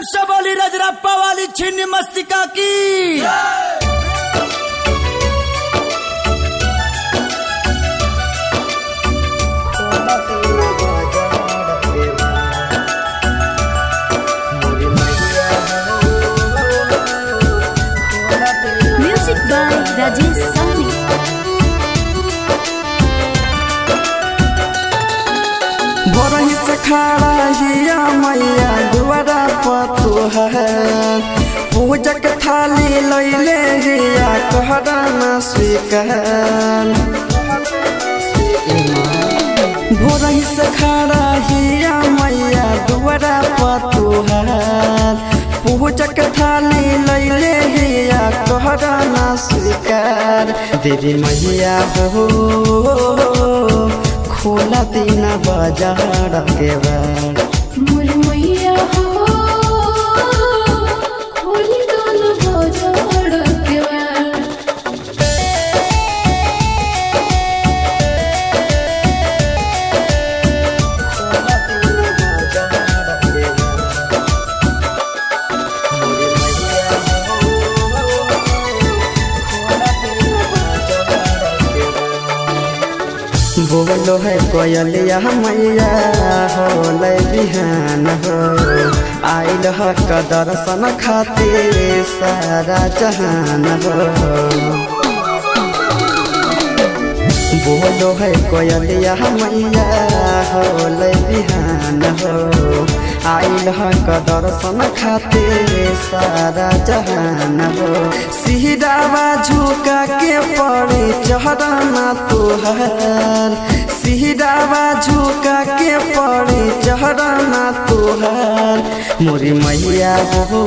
से बोली रजरप्पा वाली छिन्न मस्तिका की Music by Rajesh Sani. भोरही से खड़ा हिया मैया दुआरा पतु है पूजक थाली लैले हिया कहरा न स्वीकार भोरही से खड़ा हिया मैया दुआरा पतु है पूजक थाली लैले हिया कहरा न स्वीकार देवी मैया हो खोला दिन बाजार के बार मुरमैया हो होली दोनों बाजार के बार बोलो है कोयलिया मैया हो बिहान हो आइल ह क दर्शन खातिर सारा जहान हो बोलो है कोयलिया मैया हो बिहान हो आइल ह क दर्शन खातिर सारा जहान हो सिहरावा झुका के पड़े चढ़ना तुहार सिहरावा झुका के पड़े चढ़ना तुहार मोरी मैया हो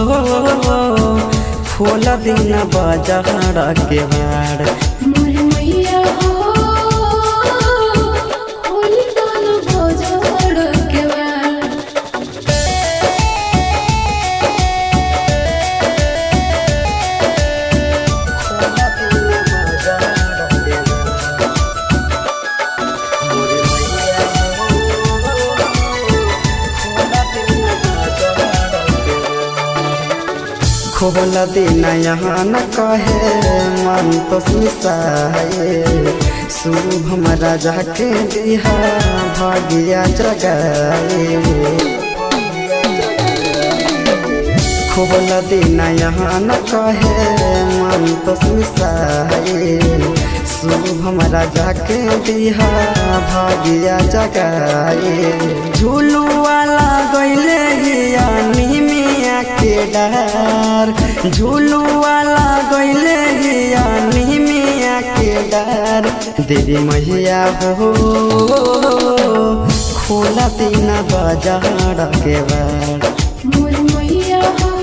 खोला दिन बजहर के बार मुरमैया हो होली दोनों बाजार के बार खोल देना यहाँ न कहे मन तो मिसाए शुभ राजा के दिहा भाग्या जगाए खोल देना यहाँ न कहे मन तो मिसाए शुभ राजा के दिहा भाग्या जगाए झूलू वाला गैले हिया निमिया के डार झूलू वाला गैले हिया निमिया के डार देवी मैया हो खोला तीन बाजार के बार मुरमैया हो